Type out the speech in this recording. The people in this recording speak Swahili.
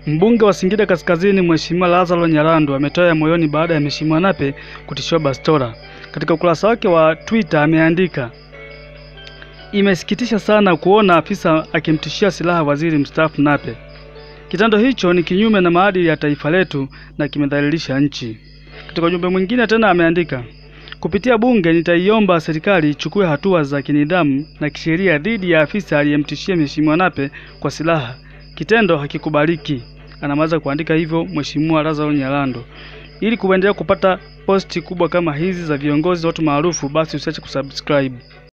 Mbunge wa Singida Kaskazini Mheshimiwa Lazaro Nyalandu ametoa ya moyoni baada ya Mheshimiwa Nape kutishiwa bastola. Katika ukurasa wake wa Twitter ameandika, imesikitisha sana kuona afisa akimtishia silaha waziri mstaafu Nape. Kitendo hicho ni kinyume na maadili ya taifa letu na kimedhalilisha nchi. Katika ujumbe mwingine tena ameandika, kupitia bunge nitaiomba serikali ichukue hatua za kinidhamu na kisheria dhidi ya afisa aliyemtishia Mheshimiwa Nape kwa silaha. Kitendo hakikubaliki. Anamaliza kuandika hivyo Mheshimiwa Lazaro Nyalandu. Ili kuendelea kupata posti kubwa kama hizi za viongozi watu maarufu, basi usiache kusubscribe.